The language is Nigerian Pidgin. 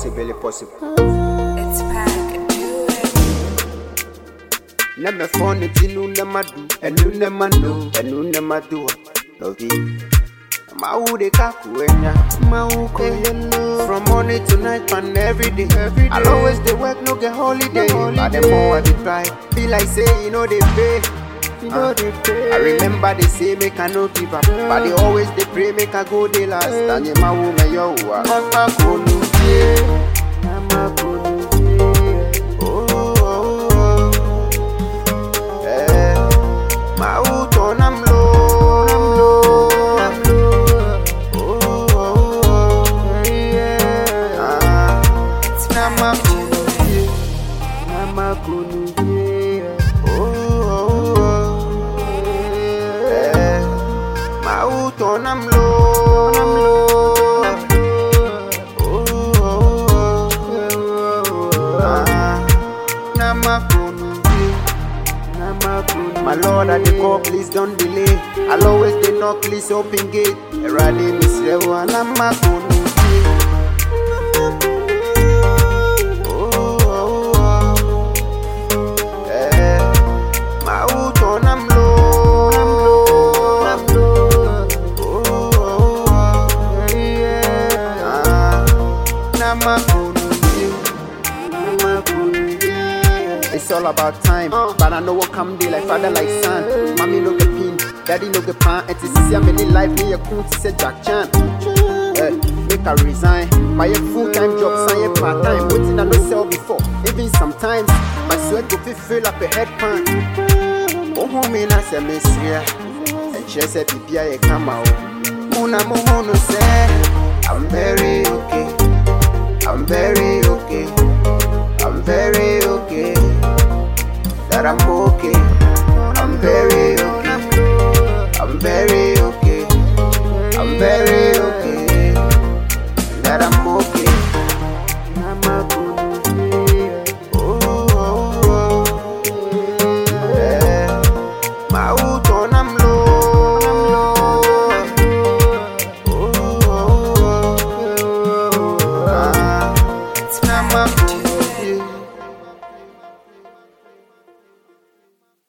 possible, possible. It's back. Do it. Na me phone it inu na madu, enu na manu, enu na madu. Love you. Ma u de kaku enya, ma u ko yellow. From morning to night and every day, every day. I'll always dey work, no get holiday. But the more I dey try, be like say you know they pay. You know they pay. I remember they say make I no give up, but they always they pray make I go the last. And my woman yo, mama ko nu je, mama ko nu je. Oh, oh, oh. Eh, my hood on I'm low, I'm low, I'm low. Oh, oh, oh, yeah. Ah, Namakunu, Namakunu, oh, oh, oh, eh. My hood on I'm low, I'm low, I'm low. Oh, oh, oh, ah, Namakunu, my lord, I dey call, please don't delay. I'll always dey knock, please open gate. Erade misrewo anamakunu. Oh, oh, oh. Eh, my hood on, I'm low, I'm low, I'm low. Oh, oh, oh. Yeah. Ah, namakunu, namakunu, yeah. It's all about time, but I know what come day like father like son. Mommy no get pin, daddy no get pan. And to see how many life me a cool to say Jack Chan. Eh, make I resign. My full time job, sign part time. Waiting I no sell before. Even sometimes my sweat go fit fill up a head pan. Oh, homie, na se miss here. And she said, Bibia, ye come out. Muna mohono say, I'm very okay. I'm very okay. I'm very okay. That I'm okay. I'm very okay. I'm very okay. I'm very